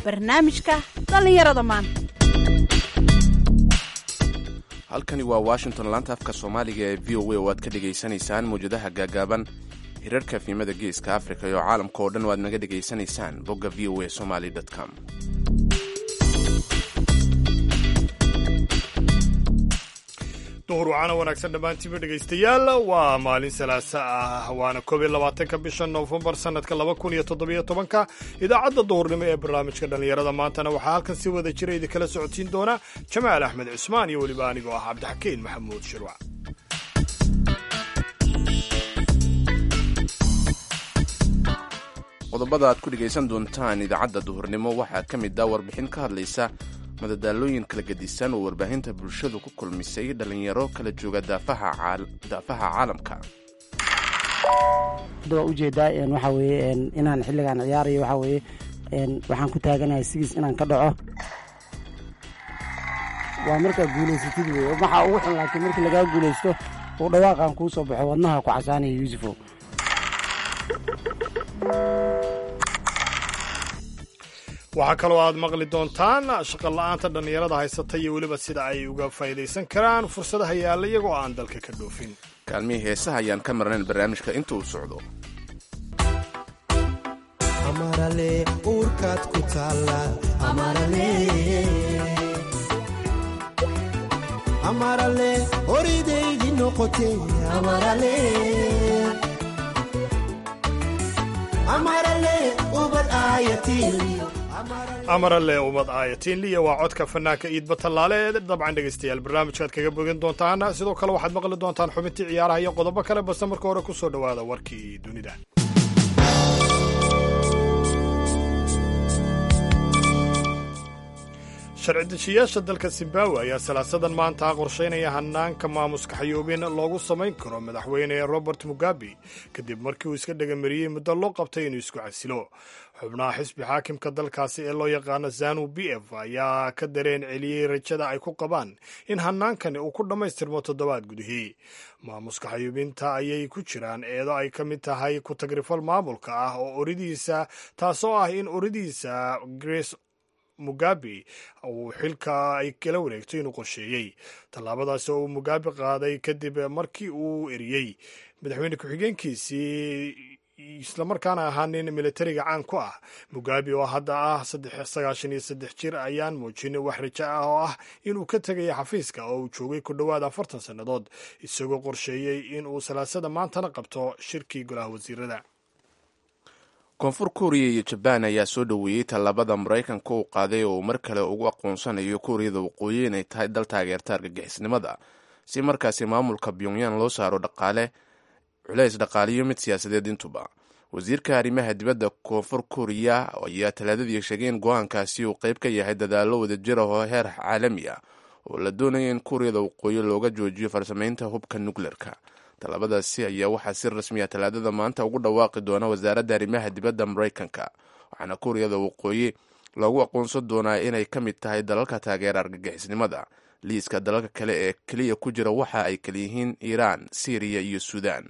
barnaamijka dhallinyarada maanta halkani waa washington laanta afka soomaaliga ee v o a oo aad ka dhegaysanaysaan mawjadaha gaagaaban hirarka fiimada geeska africa iyo caalamka oo dhan o aad naga dhegaysanaysaan bogga v o a somaly com duhur wacana wanaagsan dhammaantiinba dhegaystayaal waa maalin salaasa ah waana koob iyo labaatanka bisha noofembar sanadka laba kun iyo toddobiyo tobanka idaacadda duhurnimo ee barnaamijka dhallinyarada maantana waxaa halkan si wada jira idinkala socodsiin doona jamaal axmed cusmaan iyo weliba anigoo ah cabdixakiin maxamuud shirwac qodobada aad ku dhegaysan doontaan idaacadda duhurnimo waxaa ka mid ah warbixin ka hadlaysa madadaalooyin kala gedisan oo warbaahinta bulshadu ku kulmisay dhallinyaro kala jooga daafaha caalamka hadda waa ujeedaa waxaa weeye inaan xilligaan ciyaarayo waxaa weeye waxaan ku taaganahay sigiis inaan ka dhaco waa markaa guulaysatid wey waxaa ugu xun laakiin markii lagaa guulaysto uu dhawaaqan kuu soo baxo wadnaha ku casaanaya yuusufow waxaa kaloo aad maqli doontaan shaqola'aanta dhallinyarada haysata iyo weliba sida ay uga faa'idaysan karaan fursadaha yaalla iyagoo aan dalka ka dhoofin kaalmihii heesaha ayaan ka marnayn barnaamijka inta uu socdo amarale uurkaad ku taalla amarale horidaydii noqote amarale ubad aayatiiliyo amarale umad aayatinliya waa codka fanaanka iidba tallaale ee dabcan dhegaystayaal barnaamijkaad kaga bogan doontaan sidoo kale waxaad maqli doontaan xubintii ciyaaraha iyo qodobo kale balse marka hore ku soo dhowaada warkii dunida sharci dejiyaasha dalka zimbabwe ayaa salaasadan maanta qorshaynaya hanaanka maamuska xayoobin loogu samayn karo madaxweyne robert mugabe kadib markii uu iska dhagamariyey muddo loo qabtay inuu isku casilo xubnaha xisbi xaakimka dalkaasi ee loo yaqaano zanu b f ayaa ka dareen celiyey rajada ay ku qabaan in hanaankani uu ku dhammaystirmo toddobaad gudihii maamuska xayuubinta ayay ku jiraan eedo ay ka mid tahay ku tagrifal maamulka ah oo oridiisa taasoo ah in oridiisa grace mugabe uu xilka ay kala wareegto inuu qorsheeyey tallaabadaasi oo uu mugabe qaaday kadib markii uu eriyey madaxweyne ku-xigeenkiisii islamarkaana ahaa nin militariga caan ku ah mugabe oo hadda ah sagaashan iyo saddex jir ayaan muujin wax rajo ah oo ah inuu ka tegaya xafiiska oo uu joogay ku dhowaad afartan sannadood isagoo qorsheeyey in uu salaasada maantana qabto shirkii golaha wasiirada koonfur kuuriya iyo jabaan ayaa soo dhoweeyey tallaabada maraykanka uu qaaday oo uu mar kale ugu aqoonsanayo kuuriyada waqooyi inay tahay dal taageerta argagixisnimada si markaasi maamulka pyongyang loo saaro dhaqaale culays dhaqaaliyo mid siyaasadeed intuba wasiirka arrimaha dibadda koonfur kuuriya ayaa talaadadii sheegay in go-aankaasi uu qayb ka yahay dadaallo wadajir ah oo heer caalami ah oo la doonaya in kuuriyada waqooyi looga joojiyo farsamaynta hubka nukleerka tallaabadaasi ayaa waxaa si rasmiya talaadada maanta ugu dhawaaqi doona wasaaradda arrimaha dibadda maraykanka waxaana kuuriyada waqooyi loogu aqoonsan doonaa inay ka mid tahay dalalka taageera argagixisnimada liiska dalalka kale ee keliya ku jira waxa ay kaliyihiin iiraan siiriya iyo suudaan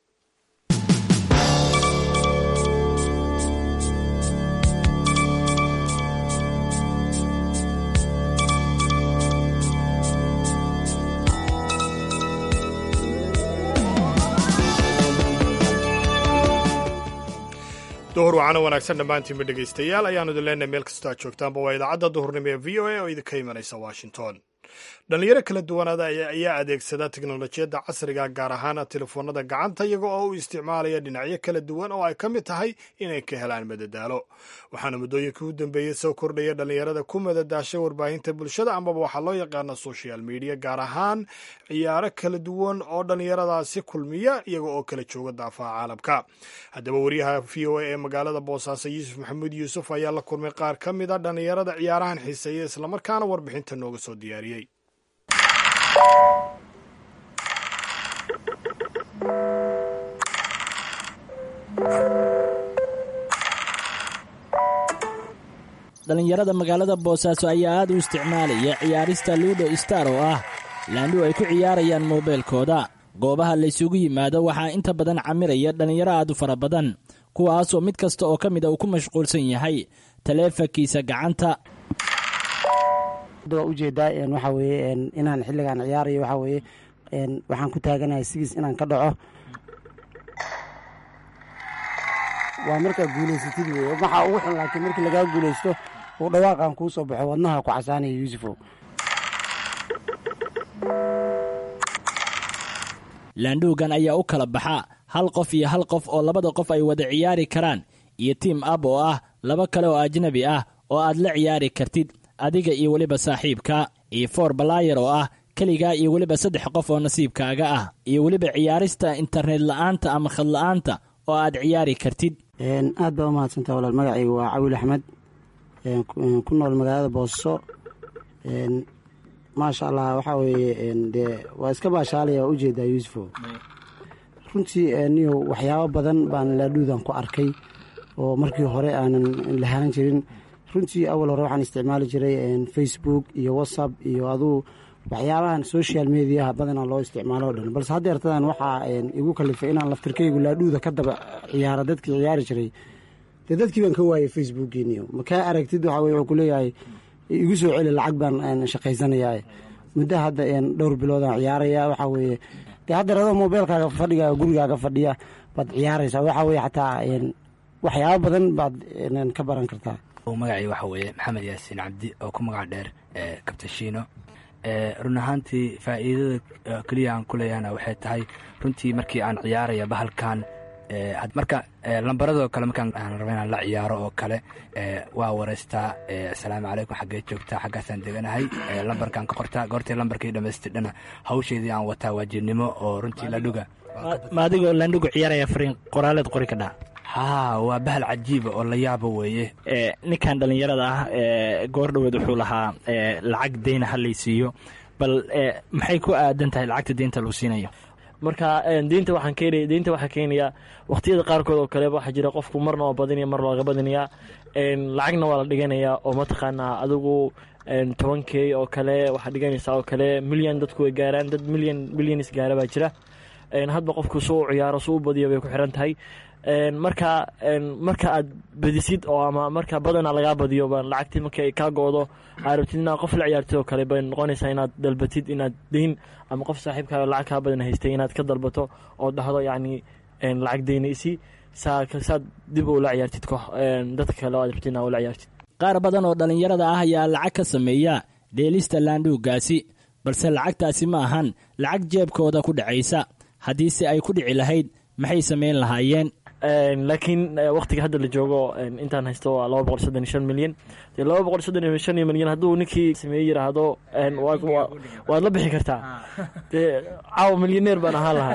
duhur wacana wanaagsan dhammaantiinba dhegaystayaal ayaanu idin leenahay meel kastoo aad joogtaanba waa idaacadda duhurnimo ee v o a oo idinka imanaysa washington dhallinyaro kala duwanaada ayaa adeegsada teknolojiyadda casriga gaar ahaan telefoonada gacanta iyaga oo u isticmaalaya dhinacyo kala duwan oo ay ka mid tahay inay ka helaan madadaalo waxaana muddooyinkii u dambeeyey soo kordhaya dhallinyarada ku madadaashay warbaahinta bulshada amaba waxaa loo yaqaana social media gaar ahaan ciyaaro kala duwan oo dhallinyaradaasi kulmiya iyaga oo kala jooga daafaha caalamka haddaba wariyaha v o a ee magaalada boosaaso yuusuf maxamuud yuusuf ayaa la kulmay qaar ka mid a dhallinyarada ciyaarahan xiiseeya islamarkaana warbixinta nooga soo diyaariyey dhallinyarada magaalada boosaaso ayaa aad u isticmaalaya ciyaarista luudo star oo ah laandhu ay ku ciyaarayaan moobeelkooda goobaha laysugu yimaado waxaa inta badan camiraya dhallinyaro aad u fara badan kuwaasoo mid kasta oo ka mid a uu ku mashquulsan yahay taleefankiisa gacanta waa ujeedaa waxaa weeye inaan xilligaan ciyaarayo waxaa weeye waxaan ku taaganahay sigiis inaan ka dhaco waa markaa guulaysatid wey waxaa ugu xun laakiin markii lagaa guulaysto uu dhawaaqan kuu soo baxo wadnaha ku casaanaya yuusufow laandhuugan ayaa u kala baxa hal qof iyo hal qof oo labada qof ay wada ciyaari karaan iyo tiim ab oo ah laba kale oo ajnabi ah oo aad la ciyaari kartid adiga iyo weliba saaxiibka iyo foor balaayar oo ah keligaa iyo weliba saddex qof oo nasiibkaaga ah iyo weliba ciyaarista internet la'aanta ama khad la'aanta oo aad ciyaari kartid aad baa u mahadsantaha walaal magacayga waa cawil axmed ku nool magaalada boosso maasha allah waxaa weeye dee waa iska baashaalaya waa ujeedaa yuusufo runtii niyo waxyaabo badan baan laadhuudan ku arkay oo markii hore aanan lahaan jirin runtii awal hore waxaan isticmaali jiray facebook iyo whatsapp iyo aduu waxyaabahan social mediaha badanaa loo isticmaalo o dhan balse haddeertadan waxaa igu kalifay inaan laftirkaygu laadhuuda ka daba ciyaara dadkii ciyaari jiray dee dadkii baan ka waayay facebookiiniyo makaa aragtid waxa weye wuxuu kuleeyahay igu soo celi lacag baan shaqaysanayaa muddo hadda dhowr biloodaan ciyaaraya waxaa weeye dee haddeer adoo mobeelkaaga fadhigaaga gurigaaga fadhiya baad ciyaaraysaa waxaa weye xataa waxyaabo badan baad ka baran kartaa magacii waxa weeye maxamed yaasiin cabdi oo ku magac dheer kabtashiino run ahaantii faa'iidada keliya aan ku leeyahana waxay tahay runtii markii aan ciyaaraya bahalkan marka lambaradoo kale markaan aan raba inaan la ciyaaro oo kale waa wareystaa asalaamu calaykum xaggee joogtaa xaggaasaan deganahay lambarkaan ka qortaa goortii lambarkii dhammaystidhana hawsheedii aan wataa waajibnimo oo runtii ladhuga ma adigoo laandhugu ciyaaraya fariin qoraaleed qori ka dhaa haa waa bahal cajiiba oo la yaabo weeye ninkan dhallinyarada ah goor dhoweed wuxuu lahaa lacag deyna halaysiiyo bal maxay ku aadan tahay lacagta deynta lagu siinayo marka deynta waxaan keenaya deynta waxaa keenayaa waqtiyada qaarkood oo kaleba waxaa jira qofku marna waa badinaya mar looga badinayaa lacagna waa la dhiganayaa oo mataqaanaa adigu toban key oo kale waxaa dhiganaysaa oo kale milyan dadku way gaaraan dad milyan milyanis gaara baa jira hadba qofku suu u ciyaaro suu u badiyo bay ku xiran tahay marka marka aad badisid oo ama marka badana lagaa badiyo lacagtii marka ay kaa go-do aa rabtid inaad qof la ciyaartid oo kale bay noqonaysaa inaad dalbatid inaad deyn ama qof saaxiibkaaga lacag kaa badan haystay inaad ka dalbato oo dhahdo yacni lacag deynaysi saad dib ula ciyaartid dadka kale oo aad rabtid inaad ula ciyaartid qaar badan oo dhallinyarada ah ayaa lacag ka sameeya dheelista laandhuugaasi balse lacagtaasi ma ahan lacag jeebkooda ku dhacaysa haddiise ay ku dhici lahayd maxay samayn lahaayeen laakiin waktiga hadda la joogo intaan haysto waa laba boqol soddon iyo shan milyan dee laba boqol soddon iyo shan iyo milyan hadduu ninkii sameeye yidhaahdo waad la bixi kartaa dee caawa milyaneer baan ahaan lahaa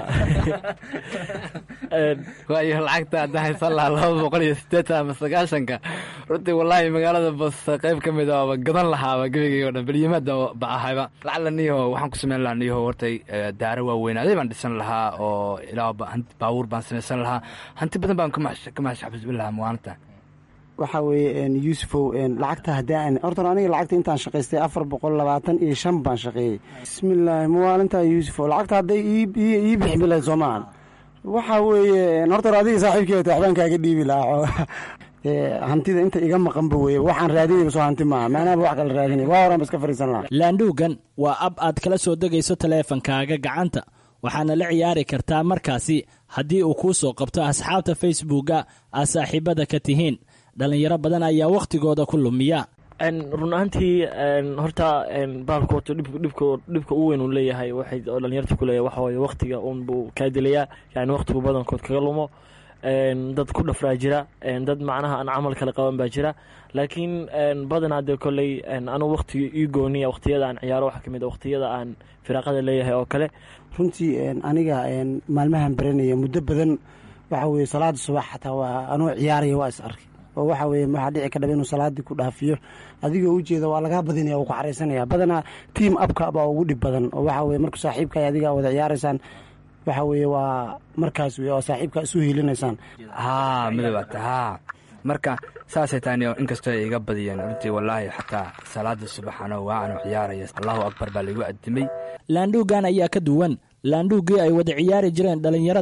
waayo lacagta hadda haysan lahaa laba boqol iyo siddeetan ama sagaashanka runtii wallaahi magaalada bos qayb ka mid a gadan lahaaba gebigaygo dhan belyimaada ba ahayba lacala niyaho waxaan ku samayn lahaa niyaho hortay daaro waaweynaaday baan dhisan lahaa oo ilaa baabuur baan samaysan lahaa hanti badan baan ka maxshaxbisbin lahaa maalinta waxaa weeye yuusufow lacagta haddii hortan aniga lacagta intaan shaqaystay afar boqol labaatan iyo shan baan shaqeeyey bismillaahi maalintaa yuusufow lacagta hadday ii bixin lahayd soo maahan waxaa weeye hortan adiga saaxiibkeeta waxbaan kaaga dhiibi lahaa hantida inta iga maqanba weye waxaan raadinayba soo hanti maaha maanaaba wax kala raadinay waa horan ba iska fariisan lahaa laandhuugan waa ab aad kala soo degayso taleefankaaga gacanta waxaana la ciyaari kartaa markaasi haddii uu kuu soo qabto asxaabta facebooka aad saaxiibada ka tihiin dhallinyaro badan ayaa wakhtigooda ku lumiya run ahaantii horta baalku wato dhibka ugu weyn uu leeyahay waxay oo dhalinyarta ku leeyahay waxa waaye wakhtiga uunbuu kaa dilayaa yani wakhtigu badankood kaga lumo dad ku dhafraa jira dad macnaha aan camal kale qaban baa jira laakiin badanaa dee kolley anugu wakhtiga ii gooniya wakhtiyada aan ciyaaro waxaa ka mid a wakhtiyada aan firaaqada leeyahay oo kale runtii aniga maalmahan baranaya muddo badan waxa weye salaada subax xataa waa anuu ciyaaraya waa is arkay oo waxa weye waxaa dhici kadhaba inuu salaadii ku dhaafiyo adigoo ujeeda waa lagaa badinaya wuu ku xaraysanaya badanaa tiam abka baa ugu dhib badan oo waxa weye marka saaxiibka adigaa wada ciyaaraysaan waxa weeye waa markaas wey oo saaxiibka isu hiilinaysaan haa midobata haa marka saasay taani inkastoo ay iga badiyeen runtii wallaahi xataa salaada subaxano waa anu ciyaaraya allahu akbar baa laigu addimay laandhuugan ayaa ka duwan laandhuuggii ay wada ciyaari jireen dhallinyarada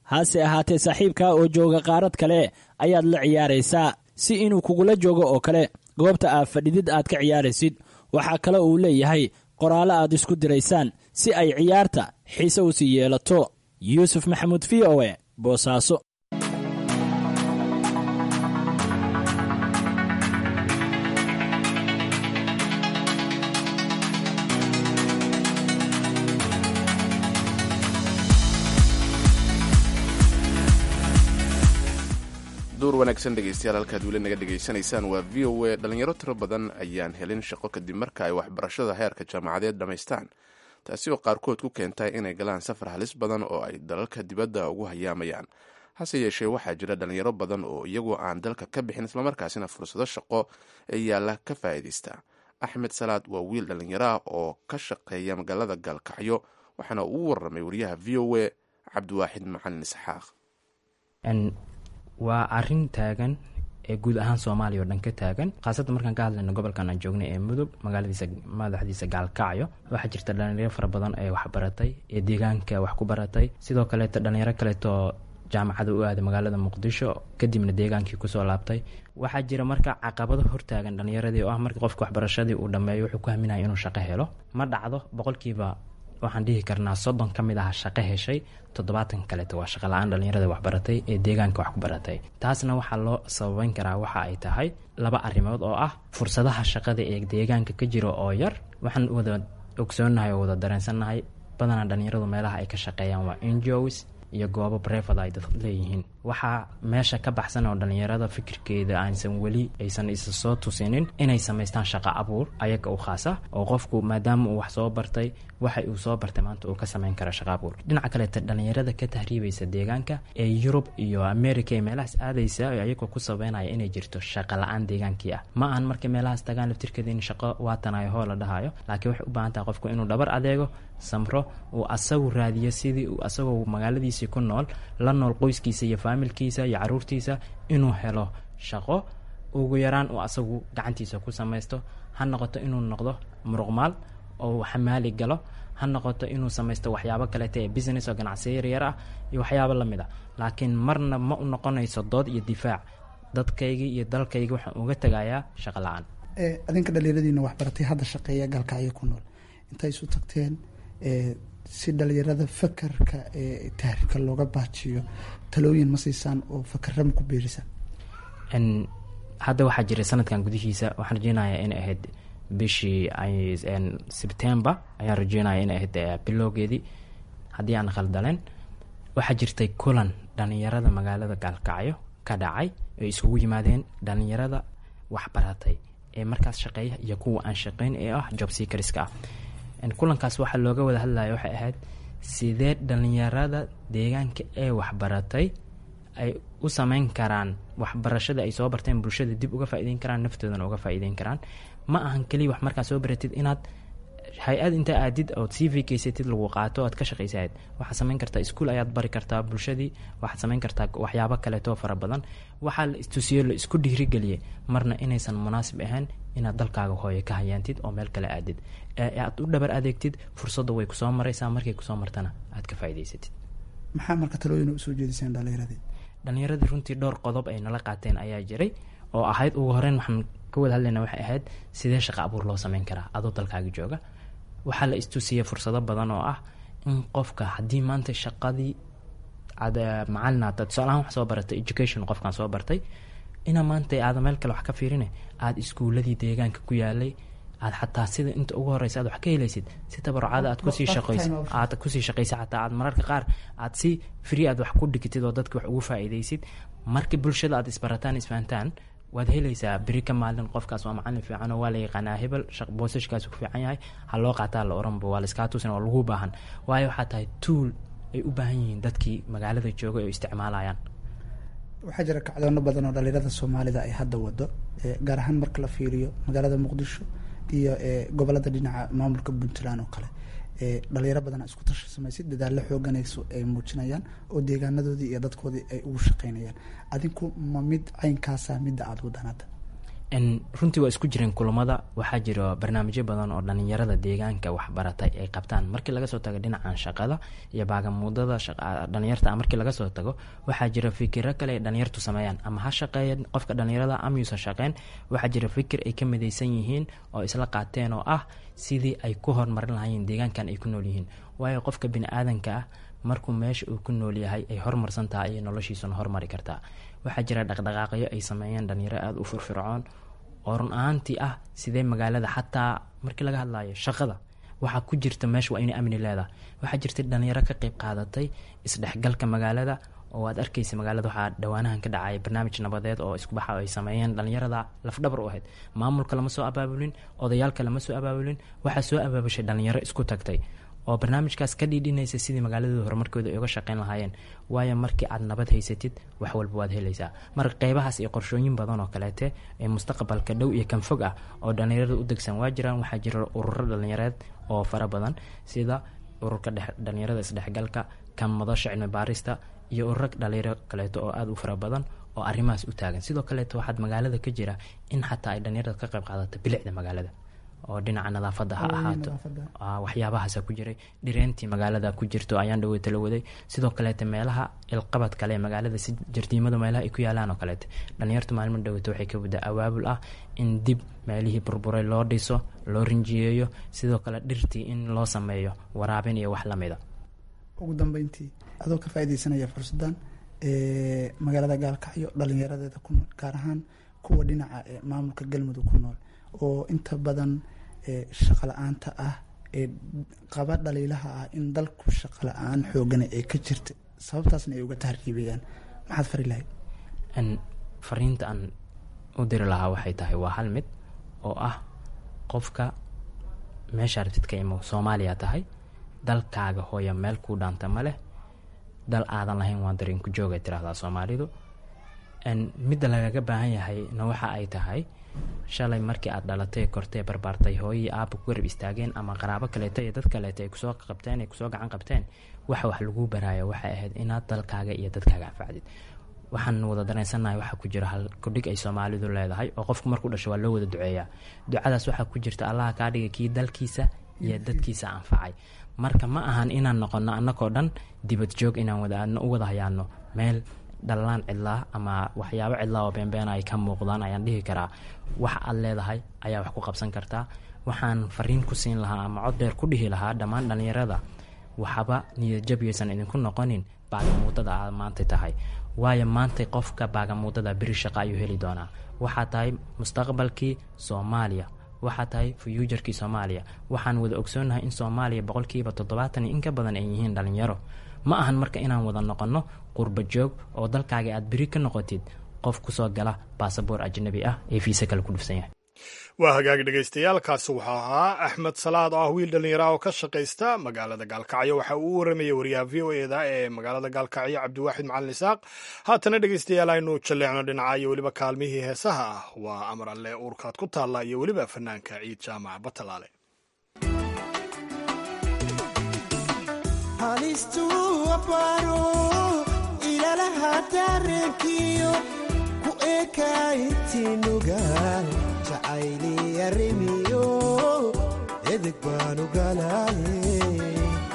hase ahaatee saaxiibkaa oo jooga qaarad kale ayaad la ciyaaraysaa si inuu kugula joogo oo kale goobta aad fadhidid aad ka ciyaaraysid waxaa kale uu leeyahay qoraallo aad isku diraysaan si ay ciyaarta xiise u sii yeelato yuusuf maxamuud v o e boosaaso duur wanaagsan dhegeystayaal halkaad weli naga dhegaysanaysaan waa v o a dhalinyaro tiro badan ayaan helin shaqo kadib marka ay waxbarashada heerka jaamacadeed dhammaystaan taasi oo qaarkood ku keentay inay galaan safar halis badan oo ay dalalka dibadda ugu hayaamayaan hase yeeshee waxaa jira dhalinyaro badan oo iyagoo aan dalka ka bixin islamarkaasina fursado shaqo ee yaalla ka faa'iidaysta axmed salaad waa wiil dhalinyaro ah oo ka shaqeeya magaalada gaalkacyo waxaana uu warramay wariyaha v o a cabdiwaaxid macalin isxaaq waa arin taagan ee guud ahaan soomaaliya oo dhan ka taagan khaasatan markaan ka hadlayno gobolkan aan joognay ee mudug magaaladiisa madaxdiisa gaalkacyo waxaa jirta dhalinyaro fara badan ee waxbaratay ee deegaanka wax ku baratay sidoo kaleeto dhalinyaro kaleetoo jaamacada u aaday magaalada muqdisho kadibna deegaankii kusoo laabtay waxaa jira marka caqabado hortaagan dhalinyaradii oo ah markii qofka waxbarashadii uu dhammeeyo wuxuu ku haminaya inuu shaqo helo ma dhacdo boqolkiiba waxaan dhihi karnaa soddon ka mid ah shaqo heshay toddobaatan kaleeto waa shaqa la-aan dhalinyarada waxbaratay ee deegaanka wax ku baratay taasna waxaa loo sababeyn karaa waxa ay tahay laba arrimood oo ah fursadaha shaqada ee deegaanka ka jira oo yar waxaan wada ogsoonnahay oo wada dareensannahay badanaa dhalinyaradu meelaha ay ka shaqeeyaan waa ngos iyo goobo brefad ay dad leeyihiin waxaa meesha ka baxsan oo dhalinyarada fikirkeeda aansan weli aysan isa soo tusinin inay samaystaan shaqo abuur ayaga u khaasa oo qofku maadaama uu wax soo bartay waxa uu soo bartay maanta uu ka samayn kara shaqo abuur dhinaca kaleeta dhalinyarada ka tahriibaysa deegaanka ee yurub iyo america ee meelahaas aadaysa ayagoo ku sabeynaya inay jirto shaqo la-aan deegaankii ah ma ahan markay meelahaas tagaan laftirkeeda in shaqo waatanayo hoo la dhahayo laakiin waxay u baahan tahay qofku inuu dhabar adeego samro uu asagu raadiyo sidii uu asagoo magaaladiisii ku nool la nool qoyskiisa iyo faamilkiisa iyo caruurtiisa inuu helo shaqo ugu yaraan uu asagu gacantiisa ku samaysto ha noqoto inuu noqdo muruqmaal oo xamaali galo ha noqoto inuu samaysto waxyaabo kaleeta ee business oo ganacsiyo yaryar ah iyo waxyaabo lamid a laakiin marna ma u noqonayso dood iyo difaac dadkaygii iyo dalkaygii waxaan uga tegayaa shaqo la-aan adinka dhalinyaradiina waxbaratay hadda shaqeeya gaalkacyo ku nool intay isu tagteen si dhalinyarada fakarka ee tahriibka looga baajiyo talooyin ma siisaan oo fakarama ku beerisaan hadda waxaa jiray sanadkan gudihiisa waxaan rajeynayaa inay ahayd bishii sebtember ayaan rajeynaya inay ahayd bilowgeedii haddii aan khaldaleen waxaa jirtay kulan dhalinyarada magaalada gaalkacyo ka dhacay ay isugu yimaadeen dhalinyarada waxbaratay ee markaas shaqeeya iyo kuwa aan shaqeyn ee ah job seekariska ah kulankaas waxaa looga wada hadlaya waxay ahayd sidee dhalinyarada deegaanka ee waxbaratay ay u sameyn karaan waxbarashada ay soo barteen bulshada dib uga faa'iideyn karaan naftoodana uga faa'iideyn karaan ma ahan keliya wax markaa soo baratid inaad hay-ad intaa aadid ood c v kaysatid lagu qaato oad ka shaqaysahayd waxaad samayn kartaa iskuol ayaad bari kartaa bulshadii waxaad samayn kartaa waxyaabo kaleetoo fara badan waxaa la istusiyo la isku dhiirigeliyay marna inaysan munaasib ahayn inaad dalkaaga hooye ka hayaantid oo meel kale aadid ee aad u dhabar adeegtid fursadda way kusoo maraysaa markay kusoo martana aad ka faa'iidaysatid maxaa marka talooyin usoo jeediseen dhalinyaradii dhalinyaradii runtii dhowr qodob ay nala qaateen ayaa jiray oo ahayd ugu horeyn waxaan ka wada hadlayna waxay ahayd sidee shaqa abuur loo sameyn karaa adoo dalkaaga jooga waxaa la istusiyay fursado badan oo ah in qofka haddii maanta shaqadii ad macalin aad tusaalahaan wax soo baratay education qofkaan soo bartay ina maanta aada meel kale wax ka fiirine aada iskuuladii deegaanka ku yaalay aad xataa sida inta ugu horeysa aad wax ka helaysid si tabarucaada aad kusii shaqayso aad kusii shaqaysa xataa aad mararka qaar aad si free aad wax ku dhigtid oo dadka wax ugu faa'iidaysid markii bulshada aad isbarataan isfahantaan waad helaysaa beri ka maalin qofkaas waa macalin fiican oo waa la yaqaanaa hebel boosashkaas ku fiican yahay ha loo qaataa la oranba waa laiskaa tusin oo lagu baahan waayo waxaa tahay tuul ay u baahan yihiin dadkii magaalada jooga oo isticmaalayaan waxaa jira kacdoono badan oo dhalinyarada soomaalida ay hadda wado gaar ahaan marka la fiiriyo magaalada muqdisho iyo gobolada dhinaca maamulka puntland oo kale dhalinyaro badana isku tashi samaysid dadaallo xooganayso ay muujinayaan oo deegaanadoodii iyo dadkoodii ay ugu shaqeynayaan adinku ma mid caynkaasa midda aada wadaan hadda runtii waa isku jireen kulamada waxaa jiro barnaamijyo badan oo dhalinyarada deegaanka waxbaratay ay qabtaan markii laga soo tago dhinacan shaqada iyo baagamuudada dhalinyarta markii laga soo tago waxaa jira fikiro kale ay dhalinyartu sameeyaan ama ha shaqeeyan qofka dhalinyarada ama yuusan shaqeyn waxaa jira fikir ay ka midaysan yihiin oo isla qaateen oo ah sidii ay ku horumarin lahaayeen deegaankan ay ku nool yihiin waayo qofka bini-aadanka ah markuu meesha uu ku nool yahay ay horumarsan tahay ayay noloshiisuna hormari kartaa waxaa jira dhaqdhaqaaqyo ay sameeyeen dhalinyaro aada u firfircoon oo run ahaantii ah sidee magaalada xataa markii laga hadlayo shaqada waxaa ku jirta meesha waa inay amni leedahay waxaa jirta dhalinyaro ka qeyb qaadatay isdhexgalka magaalada oo aad arkaysa magaalada waxaa dhawaanahan ka dhacay barnaamij nabadeed oo iskubaxa ay sameeyeen dhalinyarada lafdhabar u ahayd maamulka lama soo abaabulin odayaalka lama soo abaabulin waxaa soo abaabushay dhalinyaro isku tagtay oo barnaamijkaas ka dhiidhinaysa sidii magaaladooda horumarkooda ay uga shaqeyn lahaayeen waayo markii aad nabad haysatid wax walba waad helaysaa marka qeybahaas iyo qorshooyin badan oo kaleete ee mustaqbalka dhow iyo kan fog ah oo dhalinyarada u degsan waa jiraan waxaa jira ururo dhalinyareed oo fara badan sida ururka dhalinyarada isdhexgalka kan madasha cilmi baarista iyo ururo dhalinyaro kaleeto oo aada u fara badan oo arrimahaas u taagan sidoo kaleeto waxaad magaalada ka jira in xataa ay dhalinyarada ka qeyb qaadato bilicda magaalada oo dhinaca nadaafadda ha ahaato waxyaabahaasa ku jiray dhireentii magaalada ku jirto ayaan dhaweyta la waday sidoo kaleete meelaha ilqabad kale ee magaalada si jardiimada meelaha ay ku yaalaan oo kaleete dhalinyartu maalmo dhaweyta waxay ka wadaa awaabul ah in dib meelihii burburay loo dhiso loo rinjiyeeyo sidoo kale dhirtii in loo sameeyo waraabin iyo wax lamida ugu dambeyntii adoo ka faaideysanaya fursadan magaalada gaalkacyo dhalinyaradeeda ku nool gaar ahaan kuwa dhinaca maamulka galmudug ku nool oo inta badan shaqa la-aanta ah ee qaba dhaliilaha ah in dalku shaqa la-aan xoogana ay ka jirta sababtaasna ay uga tahriibayaan maxaad fari lahayd fariinta aan u diri lahaa waxay tahay waa hal mid oo ah qofka meesha artid ka imo soomaaliya tahay dalkaaga hooya meel kuu dhaanta ma leh dal aadan lahayn waa darinku joogay tiraahdaa soomaalidu midda lagaga baahan yahay na waxa ay tahay shalay markii aad dhalatay kortee barbaartay hooyii aaba ku garab istaageen ama qaraabo kaleeto iyo dad kaleeto ay kusoo qabteen ay kusoo gacan qabteen waxa wax laguu baraayo waxay ahayd inaad dalkaaga iyo dadkaaga anfacdid waxaan wada dareensannahay waxaa ku jira hal kudhig ay soomaalidu leedahay oo qofku markuu dhasho waa loo wada duceeyaa ducadaas waxaa ku jirta allaha kaa dhiga kii dalkiisa iyo dadkiisa anfacay marka ma ahan inaan noqono annagoo dhan dibad joog inaan wadaadno u wada hayaano meel dhallaan cidlaa ama waxyaabo cidlaa oo beenbeena ay ka muuqdaan ayaan dhihi karaa wax aad leedahay ayaa wax ku qabsan kartaa waxaan fariin ku siin lahaa ama cod dheer ku dhihi lahaa dhammaan dhallinyarada waxba niyadjabyaysan idinku noqonin baagamuudada aad maanta tahay waayo maantay qofka baagamuudada beri shaqa ayuu heli doonaa waxaa tahay mustaqbalkii soomaaliya waxaa tahay fuyuujarkii soomaaliya waxaan wada ogsoonnahay in soomaaliya boqolkiiba toddobaatan iyo in ka badan ay yihiin dhallinyaro ma ahan marka inaan wada noqonno qurba joog oo dalkaaga aad beri ka noqotid qof kusoo gala baasaboor ajnabi ah ee fiise kale ku dhufsan yahay waa hagaag dhegaystayaal kaasi waxaa ahaa axmed salaad oo ah wiil dhallinyara oo ka shaqaysta magaalada gaalkacyo waxa uu u waramayay wariyaha v o eda ee magaalada gaalkacyo cabdiwaaxid macalin isaaq haatana dhegaystayaal aynu jalleecno dhinaca iyo weliba kaalmihii heesaha ah waa amar alle uurkaad ku taalla iyo weliba fanaanka ciid jaamac batalaale jacayliyarimiyo edeg baanu galaaye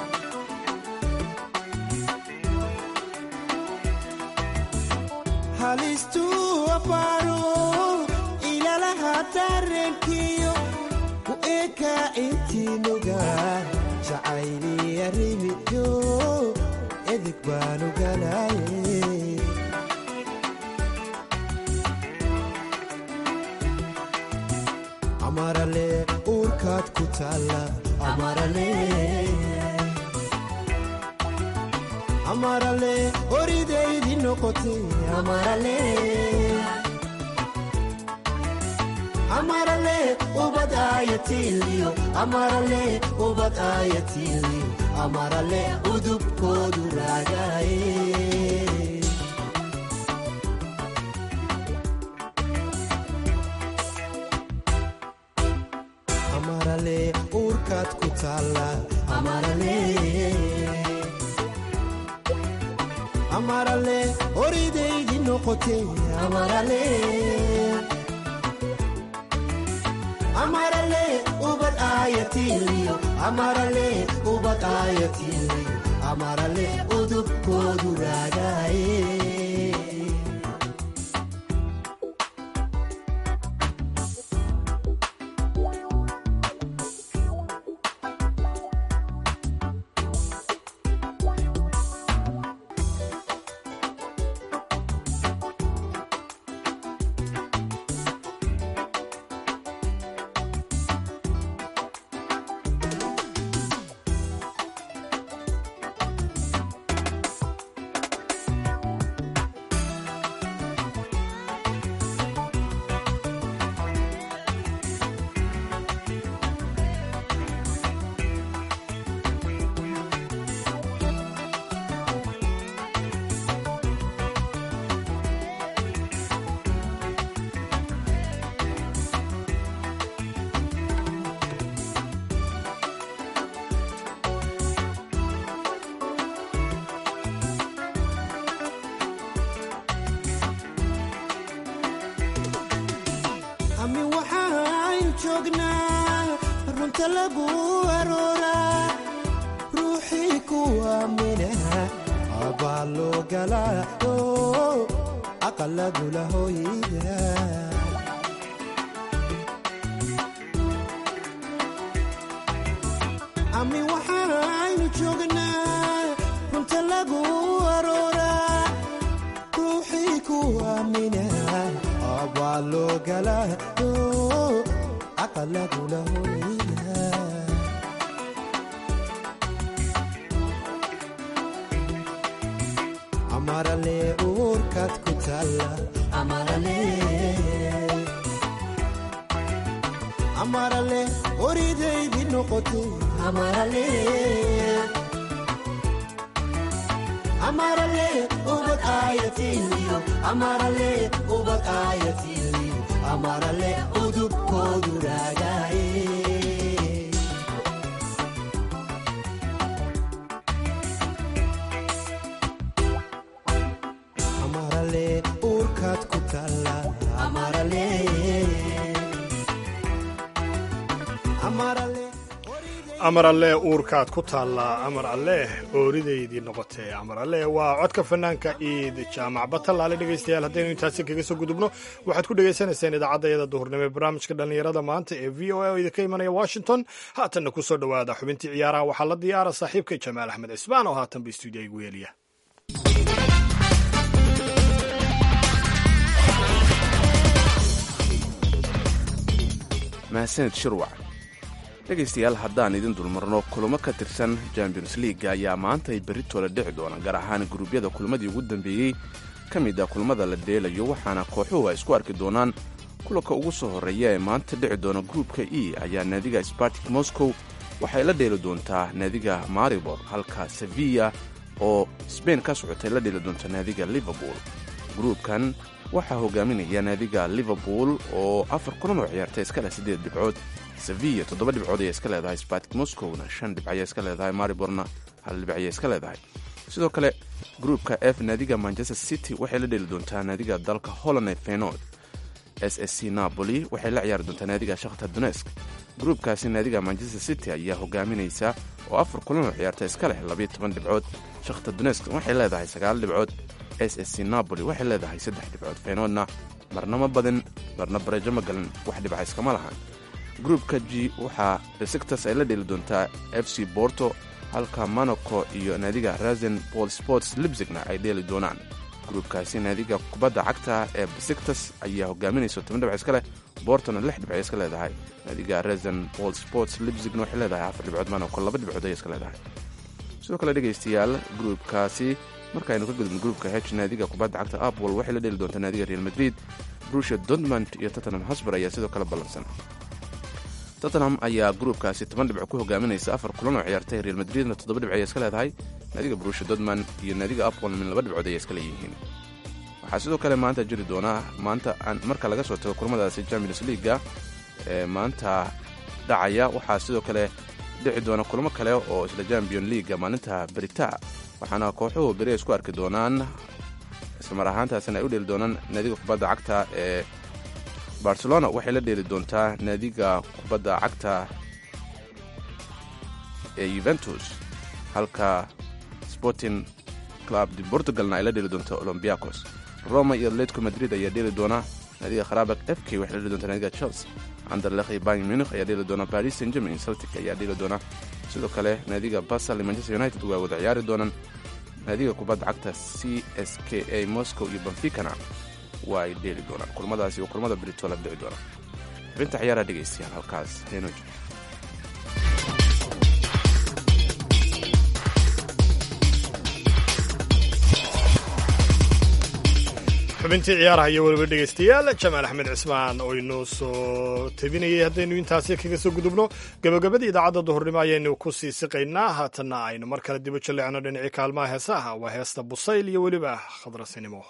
halistuu abaaro ilalaha dareenkiyo ku ekaa intii nugaan jacayliyarimiyo edeg baanu galaaye amarale uurkaad ku taalla amarale oridaydi noqote amarale ubad aayatiiliyo amarale ubad aayatiiliyo amarale udubkoodu raagaaye amarale uurkaad ku taalla amarale oridaydi noqote amarale amarale ubad aayatiiliyo amarale ubad aayatiiliyo amarale udubkoodu raagaaye ami waxaaynu joognaa runta lagu arooraa ruuxii ku aamina abaa loo galaa oo aqalagula hooyida ami waxaaynu joognaa runta lagu arooraa ruuxii ku aamina abaa loo galaa oo aqalagula hooyida amarale uurkaad ku taalla amarale amarale oridaydi noqote amarale amarale ubad aayatiiliyo amarale ubad aayatiiliyo amarale udubkoodu raagaaye amarale uurkaad ku taalla amarale amarale amar alleh uurkaad ku taallaa amar alleh ooridaydii noqotee amar alleh waa codka fanaanka iid jaamac batalaale dhegaystayaal haddaynu intaasi kaga soo gudubno waxaad ku dhegaysanayseen idaacadayada duhurnimo ee barnaamijka dhallinyarada maanta ee v o a oo idinka imanaya washington haatanna ku soo dhowaada xubintii ciyaaraha waxaa la diyaara saaxiibka jamaal axmed cismaan oo haatanba istuudiya igu yeeliya mahadsanid shirwac dhegaystayaal haddaan idin dulmarno kulamo ka tirsan champions leaga ayaa maanta ay berritoola dhici doona gaar ahaan guruubyada kulmadii ugu dambeeyey ka mid a kulmada la dheelayo waxaana kooxuhu ay isku arki doonaan kulanka ugu soo horreeya ee maanta dhici doona gruupka e ayaa naadiga spartik moscow waxay la dheeli doontaa naadiga maribor halka sevilla oo sbain ka socotay la dheeli doonta naadiga liverpool gruupkan waxaa hogaaminaya naadiga liverpool oo afar kulan oo ciyaartay iska leh siddeed dhibcood sevilla toddoba dhibcood ayay iska leedahay spartik moscowna shan dhibc ayay iska leedahay mariborna hal dhibc ayay iska leedahay sidoo kale gruupka f naadiga manchester city waxay la dheli doontaa naadiga dalka holland ee fenord s s c napoli waxay la ciyaari doontaa naadiga shakhtar donesk gruupkaasi naadiga manchester city ayaa hogaaminaysa oo afar kulan oo ciyaarta iska leh labiyo toban dhibcood shakhtar donesk waxay leedahay sagaal dhibcood s s c napoli waxay leedahay saddex dhibcood fenordna marna ma badin marna bareejo ma galan wax dhibca iskama lahan gruupka g waxaa besiktas ay la dheli doontaa f c borto halka monaco iyo naadiga rasen bol sports libzigna ay dheeli doonaan gruupkaasi naadiga kubadda cagta ee besiktas ayaa hogaaminaysa toban dhibc iska leh bortona lix dhibc ay iska leedahay naadiga rasen bol sports libzigna waxay leedahay afar dhibcood monaco laba dhibcood ayay iska leedahay sidoo kale dhegaystayaal gruupkaasi markaaynu ka gudubno gruupka h naadiga kubadda cagta apple waxay la dheli doontaa naadiga real madrid brusia dortmund iyo tottenham hosber ayaa sidoo kale ballansan tottenham ayaa gruupkaasi toban dhibco ku hogaaminaysa afar kulan oo ciyaartay real madridna toddoba dhibc ayay iska leedahay naadiga brusia dortmund iyo naadiga apple min laba dhibcood ayay iska leeyihiin waxaa sidoo kale maanta jiri doonaa maanta marka laga soo tago kulamadaasi champions leaga ee maanta dhacaya waxaa sidoo kale dhici doona kulamo kale oo isla champion leaga maalinta berita waxaana kooxuhu beri ay isku arki doonaan islamar ahaantaasina ay u dheli doonaan naadiga kubadda cagta ee barcelona waxay la dheeli doontaa naadiga kubadda cagta ee yuventus halka sporting club de portugalna ay la dheeli doonto olombiacos roma iyo atletico madrid ayaa dheeli doona naadiga kharaabak f k waxay la dheeli doontaa naadiga chelsea anderlecht iyo bayern munich ayaa dheeli doona paris saint germain celtic ayaa dheeli doona sidoo kale naadiga basel iyo manchester united waa wada ciyaari doonaan naadiga kubadda cagta c s k a moscow iyo benficana waa ay dheeli doonaan kulmadaasi waa kulmada brito la dhici doona xubinta ciyaaraha dhegaystayaal halkaas heenoj xubintii ciyaaraha iyo weliba dhegaystayaal jamaal axmed cismaan oo inoo soo tebinayay haddaynu intaasi kaga soo gudubno gabagabadii idaacadda duhurnimo ayaynu ku sii siqaynaa haatanna aynu mar kale dibu jalleecno dhinacii kaalmaha heesaha waa heesta busayl iyo weliba khadrasinimo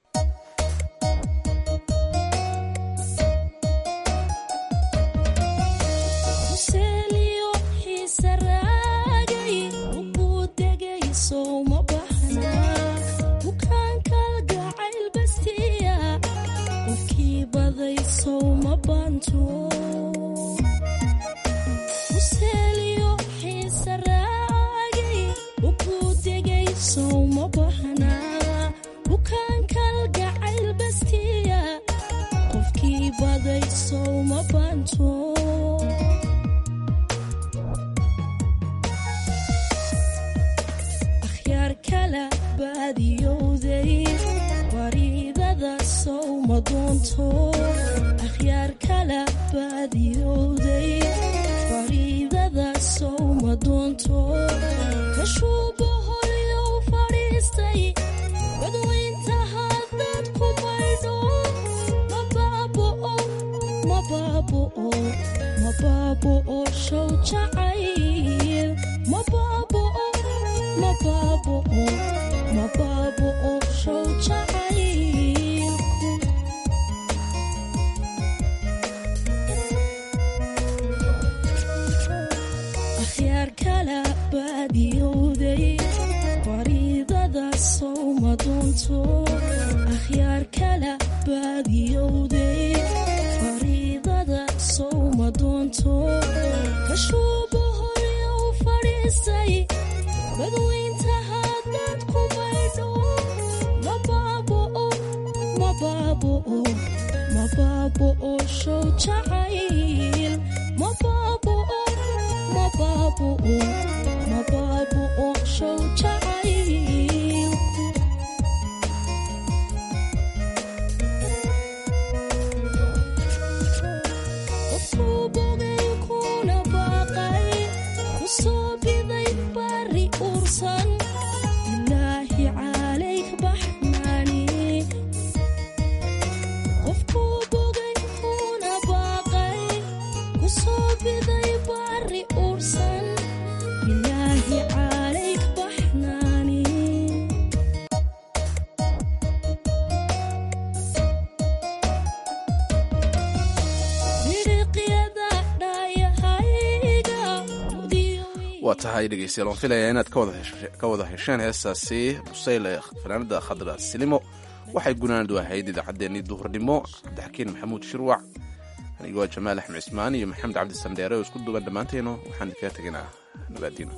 waa tahay dhegeystayaal waan filayaa inaad ka wada hesheen heestaasi busayle fanaanada khadra silimo waxay gunaanadu ahayd idaacaddeenii duhurnimo cabdixakiin maxamuud shirwac anigoo jamaal axmed cismaan iyo maxamed cabdi sandheere oo isku duuban dhammaanteenu waxaan kaga tegaynaa nabaadiino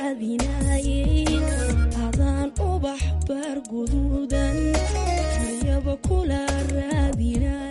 adaan ubax baar guduudan rabo kula raadinay